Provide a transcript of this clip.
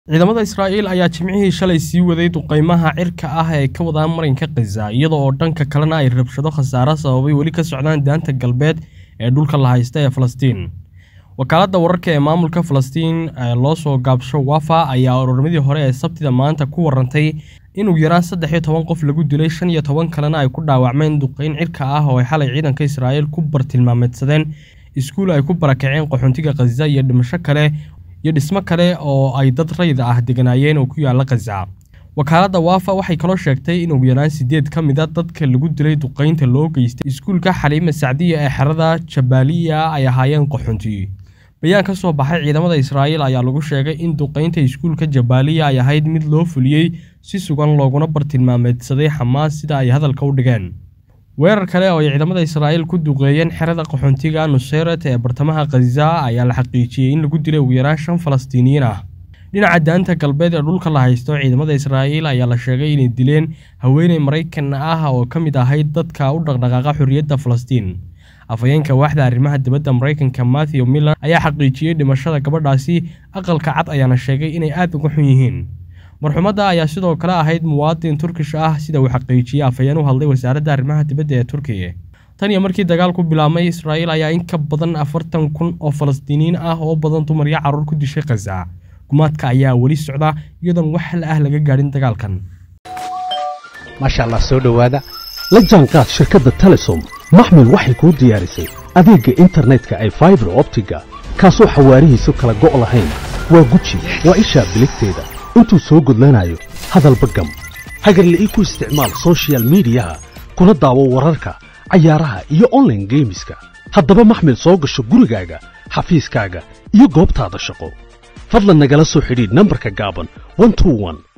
ciidamada Israa'iil ayaa jimcihii shalay sii waday duqeymaha cirka ah ee ka wada marinka Gaza iyada oo dhanka kalena ay rabshado khasaare sababay weli ka socdaan daanta galbeed ee dhulka la haysta ee Falastiin. Wakaaladda wararka ee maamulka Falastiin ee loo soo gaabsho Wafa ayaa ururmadii hore ee Sabtida maanta ku warantay in ugu yaraan saddex iyo toban qof lagu dilay shan iyo toban kalena ay ku dhaawacmeen duqeyn cirka ah oo ay xalay ciidanka Israa'iil ku bartilmaameedsadeen iskuul ay ku barakaceen qaxoontiga Gaza iyo dhimasho kale iyo dhismo kale oo ay dad rayid ah deganaayeen oo ku yaala Gaza. Wakaaladda Wafa waxay kaloo sheegtay in ugu yaraan sideed ka mid a dadka lagu dilay duqeynta loo geystay iskuulka Xaliima Sacdiya ee xerada Jabaaliya ay ahaayeen qaxoonti. Bayaan ka soo baxay ciidamada Israa'iil ayaa lagu sheegay in duqeynta iskuulka Jabaaliya ay ahayd mid loo fuliyey si sugan looguna bartilmaameedsaday Xamaas sida ay hadalka u dhigeen. Weerar kale oo ay ciidamada Israa'iil ku duqeeyeen xerada qaxoontiga Nusayrat ee bartamaha Gaza ayaa la xaqiijiyey in lagu dilay ugu yaraan shan Falastiiniyiin ah. Dhinaca daanta galbeed ee dhulka la haysto ciidamada Israa'iil ayaa la sheegay inay dileen haweeney Maraykan ah oo ka mid ahayd dadka u dhaqdhaqaaqa xorriyadda Falastiin. Afhayeenka waaxda arrimaha dibadda Maraykanka Matthew Miller ayaa xaqiijiyey dhimashada gabadhaasi aqalka cad ayaana sheegay inay aad uga xun yihiin. marxumadda ayaa sidoo kale ahayd muwaadin Turkish ah sida uu xaqiijiyey afhayeen u hadlay wasaaradda arrimaha dibadda ee Turkiga. Tan iyo markii dagaalku bilaabmay Israa'iil ayaa in ka badan afartan kun oo Falastiiniyiin ah oo badan dumar iyo carruur ku dishay Gaza. Gumaadka ayaa weli socda iyadoon wax hal ah laga gaadhin dagaalkan. maasha allah soo dhowaada la jaanqaad shirkadda telesom maxmil waxay kuu diyaarisay adeegga internetka ay faibar optiga kaasoo xawaarihiisu kala go' lahayn waa guji waa ishaa biligteeda intuu soo gudlanayo hadalba gam hagarle ii ku isticmaal soshiyal miidiyaha kuna daawo wararka cayaaraha iyo onlaine geemiska haddaba maxmil soo gasho gurigaaga xafiiskaaga iyo goobtaada shaqo fadlan nagala soo xidhiidh nambarka gaaban